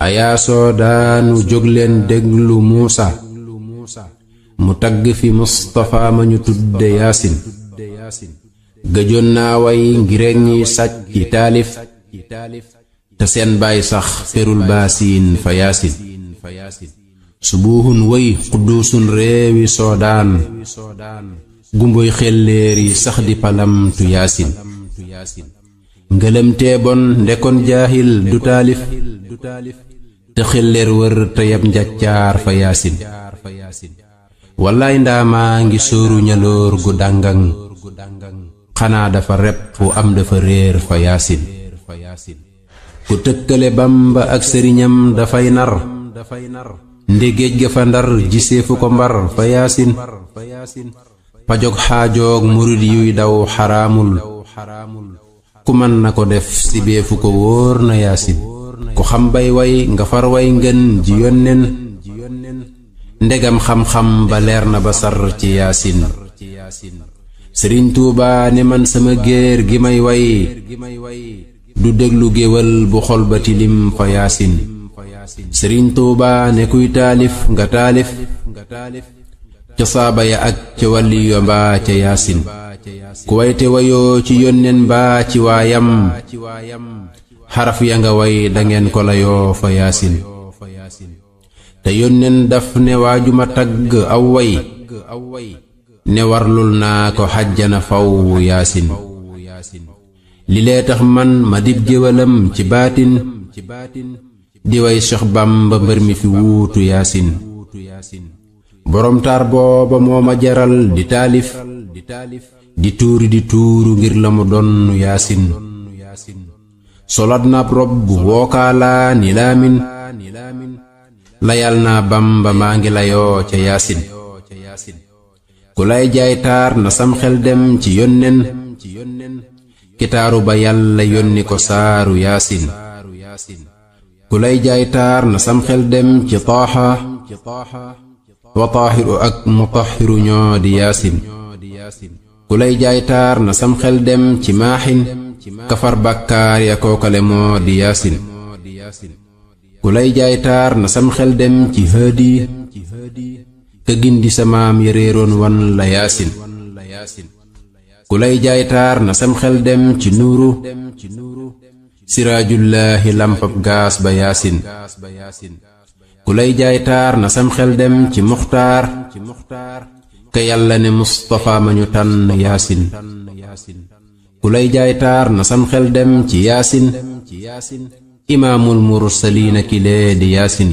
ayaa soodaanu jógleen déglu muusa mu tagg fi mustafa ma ñu tudde yaasin gëjoon naa way ngireeg ñi sàcc ci taalif te seen baay sax ferul baasiin fa yaasin subuuhun way xudduusun réewi soodaan gumboy xelleer yi sax di palamtu yaasin ngëlëmtee bon ndekon jaahil du taalif te xelleer wër te yab njaccaar fa yaasin wallaay ndaamaa ngi sóoru ñaloor gu dàngaŋ xanaa dafa rep fu am dafa réer fa yaasin ku tëkkale bamba ak sëriñam dafay nar ndégéej ga fa ndar giseefu ko mbar fa yaasin pajog xaajoog murid yuy daw xaraamul ku mën na ko def si beefu ko wóor na yaasin ku xam bay way nga far way ngën ji yónneen ndegam xam-xam ba leer na ba sar ci yaasin sëriñ tuuba ne man sama géer gi may way du déglu géwal bu xol ba tilim fa yaasin sëriñ tuuba ne kuy taalif nga taalif ca saaba ya ak ca wàlliyo mbaa ca yaasin ku wayte wayoo ci yónneen mbaa ci waayam xaraf ya nga way dangeen ko layoo fa yaasin te yónneen daf ne waajuma tagg aw way ne warlul naa ko xajjana faw yaasin li lee tax man ma dib géwalam ci baatin di way Seex Bamba mbër mi fi wuutu yaasin boroom taar booba moo ma jaral di taalif di tuuri di tuuru ngir la mu donn yaasin solat naab robb wookaalaa ni laamin layal naa Bamba maa ngi layoo ca yaasin ku lay jaay taar na sam xel dem ci yónneen kitaaru ba yàlla yónni ko saaru yaasin ku lay jaay taar na sam xel dem ci taaxa wa taaxiru ak mutaxiru ñoo di yaasin ku lay jaay taar na sam xel dem ci maaxin kafar bàkkaar ya kookale moo di yaasin ku lay jaay taar na sam xel dem ci hëdi ka gindi sa maam ya réeroon wan la yaasin ku lay jaay taar na sam xel dem ci nuuru siraajullaahi lampab gaas ba yaasin ku lay jaay taar na sam xel dem ci muxtaar ka yàlla ne mustafa ma ñu tànn yaasin ku lay jaay taar na sam xel dem ci yaasin imaamul mursaliina kilee di yaasin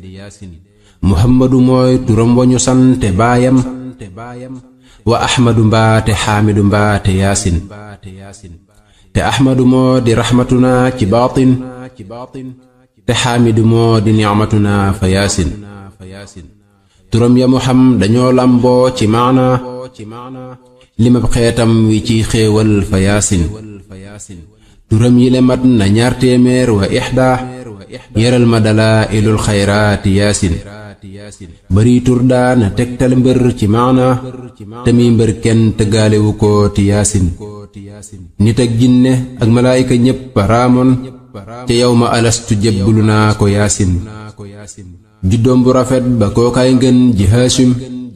muhammadu mooy turam wañu sante baayam wa ahmadu mbaate xaamidu mbaate yaasin te ahmadu moo di raxmatuna ci baatin te xaamidu moo di nicmatuna fa yaasin turam ya mu xam dañoo lamboo ci maana limab xeetam wi ci xéewal fa yaasin turam yi le mat na ñaar téeméer wa ixda yeral ma dalaa ilul xayraati yaasin bari tur daana tegtal mbër ci maana te muy mbër kenn tëggaalewu ko ti yaasin nit ak jinne ak malaayika ñépp raamoon ca yow ma alastu jébbulu naa ko yaasin juddoom bu rafet ba kookaay ngën ji haashim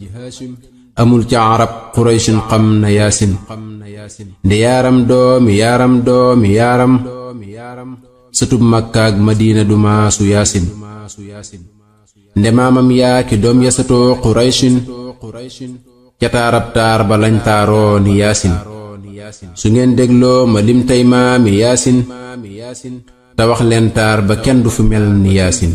amul ca arab quraysin xam na yaasin nde yaaram doomi yaaram doomi yaaram sëtub makkaak madiina du maasu yaasin nde maamam yaaki doom ya satoo quraysin ca taarab taar ba lañ taaroo ni yaasin su ngeen dégloo ma lim tey maami yaasin te wax leen taar ba kenn du fi mel ni yaasin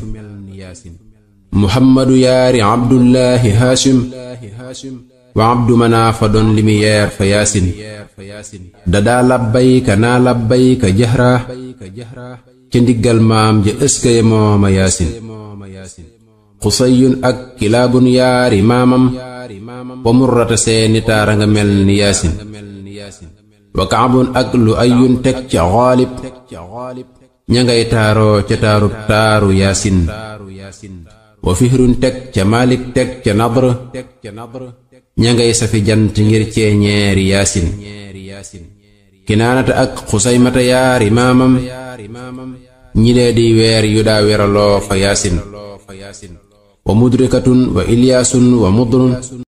muhammadu yaari abdullahi haashim wa abdu manaafa doon limi yeer fa yaasin dadaa labbayka naa labbayka jahra ca ndiggal maam ja ëskaye mooma yaasin xusayun ak kilaabun yaari maamam wa murrata seeni taara nga mel ni yaasin wa kaabun ak lu ayun teg ca xaalib ña ngay taaroo ca taarub taaru yaasin wa fihrun teg ca maalik teg ca nadr ña ngay safi jant ngir ceeñeeri yaasin kinaanata ak xusaymata yaari maamam ñilee di weer yu daa weraloo fa yaasin wa mudrikatun wa ilyaasun wa mudrun